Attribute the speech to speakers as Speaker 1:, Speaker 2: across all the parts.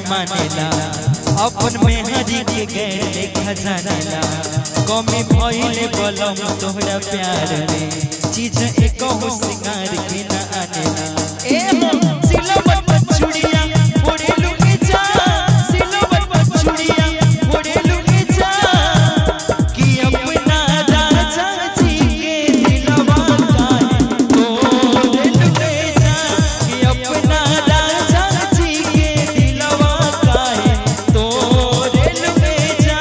Speaker 1: मानेला अपन मेहरी के गैर देखा जानेला कमी भइले बलम तोहरा प्यार में चीज एक हो सिंगार के ना आनेला ए हो सिलवट पर छुड़िया ओढ़े लुके जा सिलवट पर छुड़िया ओढ़े लुके जा कि अपना राजा जी के दिलवा काहे तोड़े लुके जा कि अपना राजा जी के दिलवा काहे तोड़े लुके जा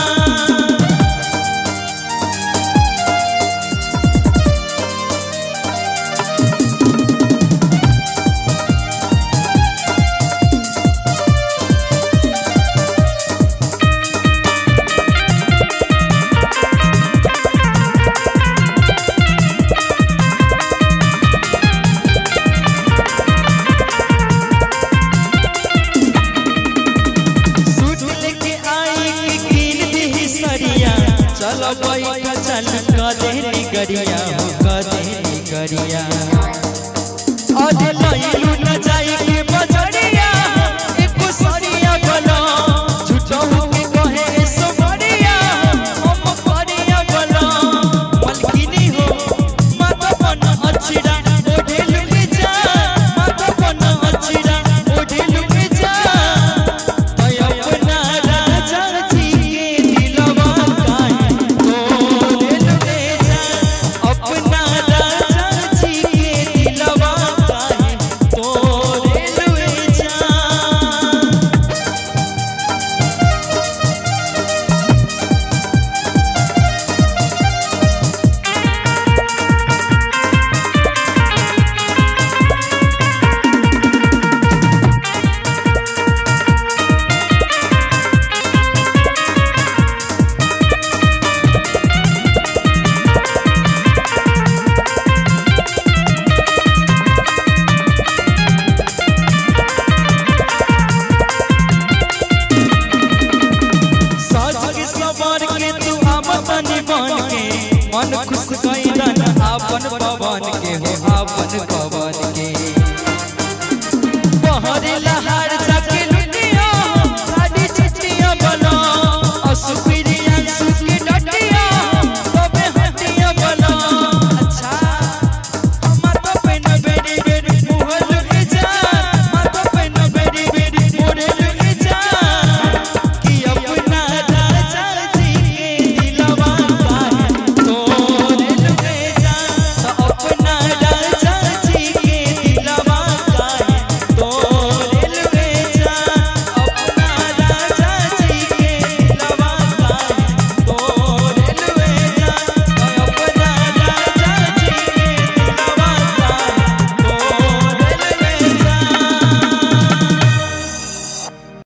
Speaker 1: सूट लेके आई कि कीन दी सरिया चल बैठा चल कदेरी गरिया हो कदेरी गरिया अरे लइलू न जाई के बजरिया एको सरिया गलो झूठो के कहे सो बरिया हम परिया गलो मलकिनी हो माता बन अछिरा ओढ़े लुके जा माता बन अछिरा ओढ़े लुके जा अपना राजा जी के दिलवा काहे तोड़े लुके जा अपना राजा जी के दिलवा काहे तोड़े लुके जा साज के सवार के तू आमदनी बन के मन खुश कैलन आपन पवन के हो आपन पवन के